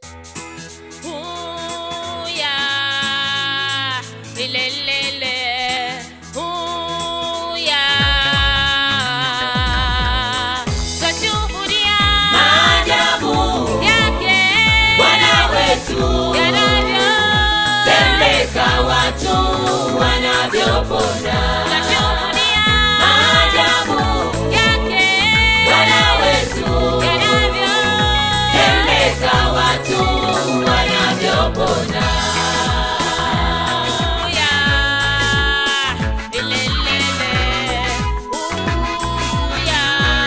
Huya, lelelele, huya. Twashuhudia Maajabu yake Bwana wetu tembeka watu wanavyopona. Twashuhudia Maajabu yake Bwana wetu tembeka watu wanavyopona. Huya, lelelele, huya.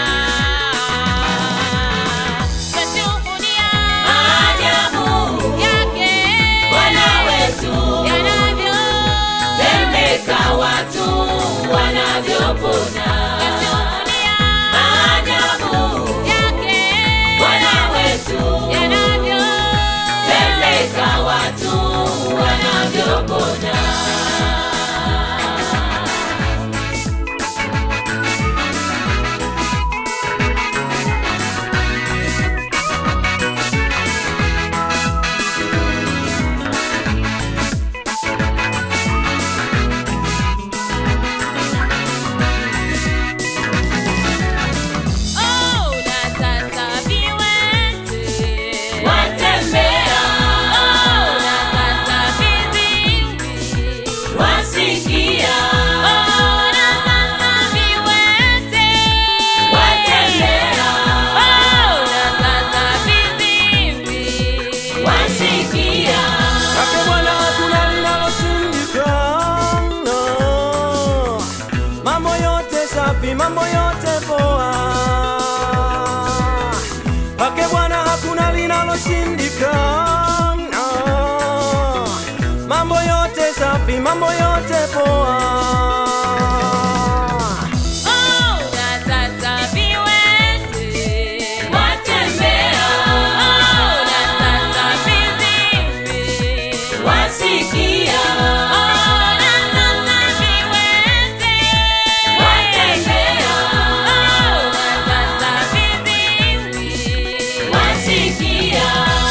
Twashuhudia Maajabu yake Bwana wetu yanavyo tembeka watu wanavyopona. Twashuhudia Maajabu yake Bwana wetu yanavyo tembeka watu wanavyopona. Oh, na sasa viwete Watembea Oh, na sasa viziwi wasikia, Oh, na sasa viwete watembea Oh, na sasa viziwi wasikia. Kwake Bwana hakuna linaloshindikana. Mambo yote safi, mambo yote poa. Kwake Bwana hakuna linaloshindikana. Mambo yote safi, mambo yote poa. Oh, na sasa viwete Watembea Oh, na sasa viziwi wasikia, Oh, na sasa viwete watembea Oh, na sasa viziwi wasikia.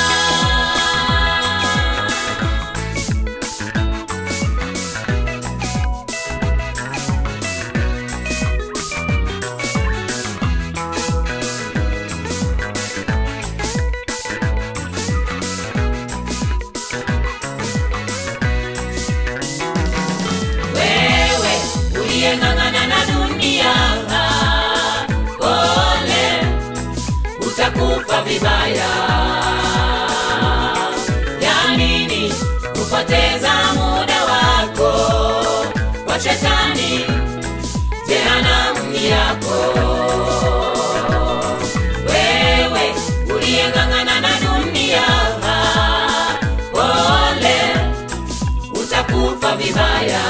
Wewe uliyeng'ang'ana na dunia, ole, utakufa vibaya. Ya nini kupoteza muda wako kwa shetani? Jehanamu ni yako. Wewe uliyeng'ang'ana na dunia, ole, utakufa vibaya.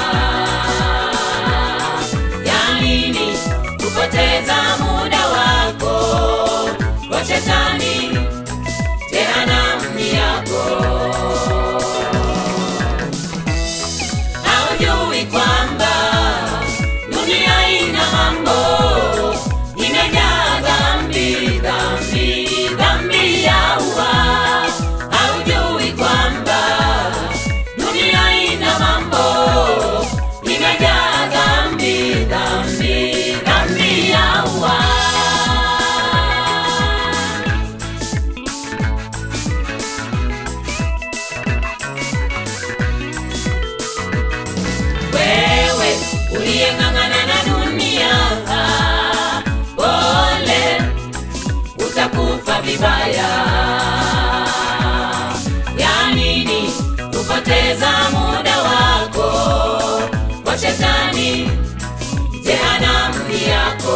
Ya nini kupoteza muda wako kwa shetani? Jehanamu ni yako. Haujui kwamba dunia ina mambo imejaa dhambi, dhambi, dhambi ya ua. Haujui kwamba dunia ina mambo imejaa dhambi, dhambi, dhambi ya ua. wewe uliyeng'ang'ana na dunia, pole, utakufa vibaya. Ya nini kupoteza muda wako kwa shetani? Jehanamu ni yako.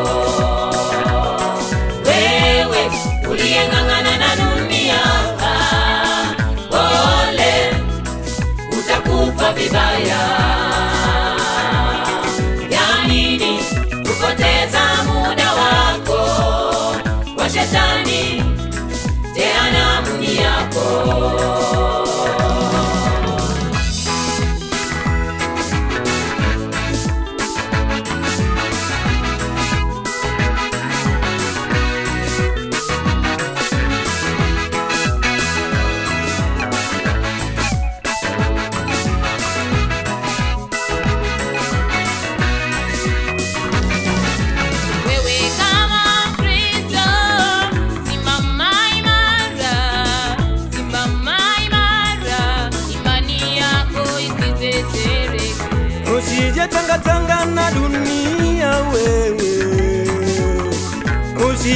Wewe uliyeng'ang'ana na dunia, pole, utakufa vibaya. Ya nini kupoteza muda wako kwa shetani? Jehanamu ni yako.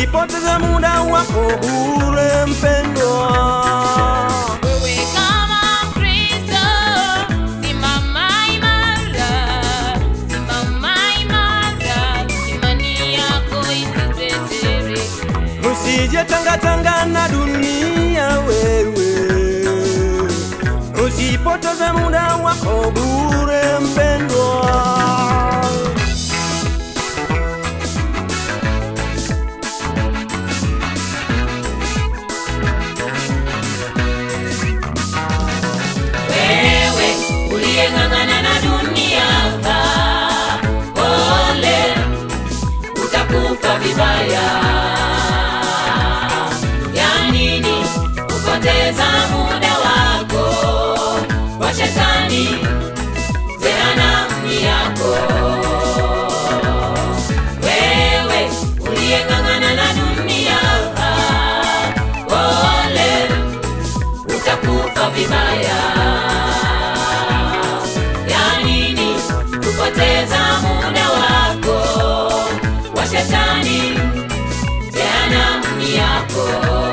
Usipoteze muda wako bure mpendwa. Wewe kama Mkristo, simama imara, simama imara, imani yako isitetereke. Usije tangatanga na dunia wewe, usipoteze muda wako bure mpendwa. wewe uliyeng'ang'ana na dunia pole utakufa vibaya ya nini kupoteza muda wako kwa shetani jehanamu yako wewe uliyeng'ang'ana na dunia pole utakufa vibaya ya nini kupoteza muda wako wa shetani jehanamu yako